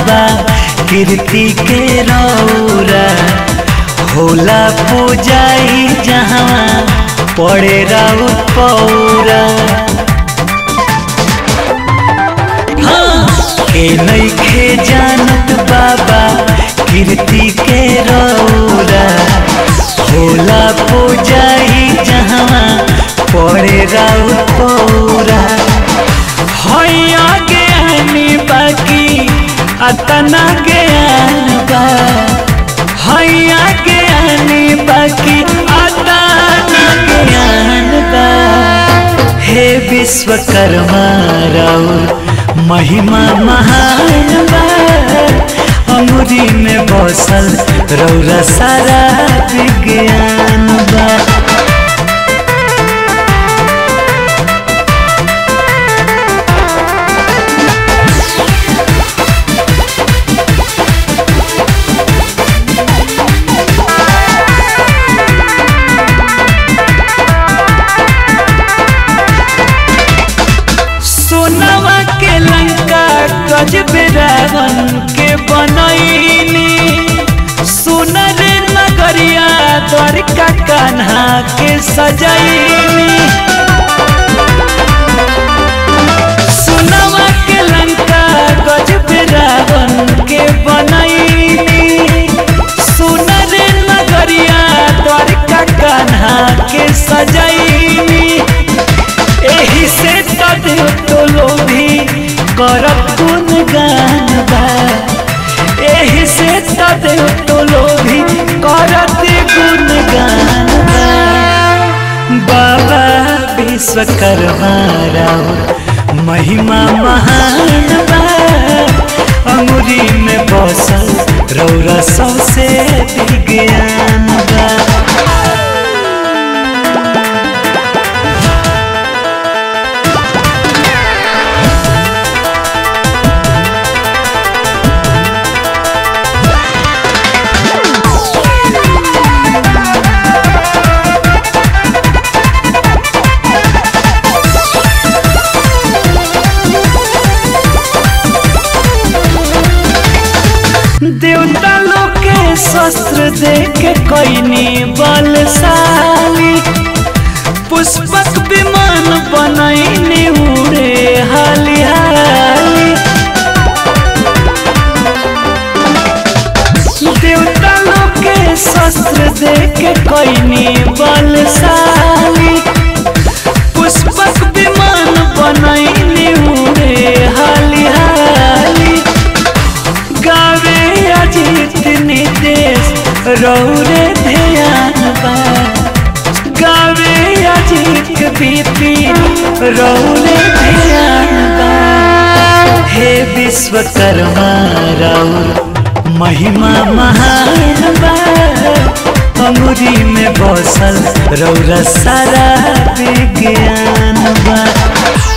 बाबा कीर्ति के रौरा होला पूजाई जहाँ पड़े राउ पौरा हाँ, के नइखे जानत बाबा कीर्ति के रौरा होला पूजाई जहाँ पड़े राउ पौरा हैया ज्ञानी बाकी अतना ज्ञान बा हैया ज्ञानी बाकी अतना ज्ञान बा हे विश्वकर्मा राउर महिमा महान बा अमुरी में बसल रौरा सारा विज्ञान बा सोनवा के लंका गजब रावण के बनैनी सुनर नगरिया द्वारिका कान्हा के सजैनी सोनवा के लंका गजब रावण के बनैनी सुनर नगरिया द्वारिका कान्हा के सजैनी एही से तदे तो लोभी करत गुण गान बा एही से तदे तो लोभी करत गुण गान बा बाबा विश्वकर्मा राव महिमा महान बा अंगुरी में बसल रौरा सबसे विज्ञान बा देवता लोग के शस्त्र दे के कैनी बलशाली पुष्पक विमान बनैनी उड़े हाली हाली देवता लोग के शस्त्र दे के कैनी बलशाली पुष्पक विमान बनैनी उड़े हाली हाली गावे अजीत निदेश रौरे ध्यान बा गावे अजीत बीपी रौरे ध्यान बा हे विश्वकर्मा रौर महिमा महान बा अंगुरी में बसल रौरा सारा विज्ञान बा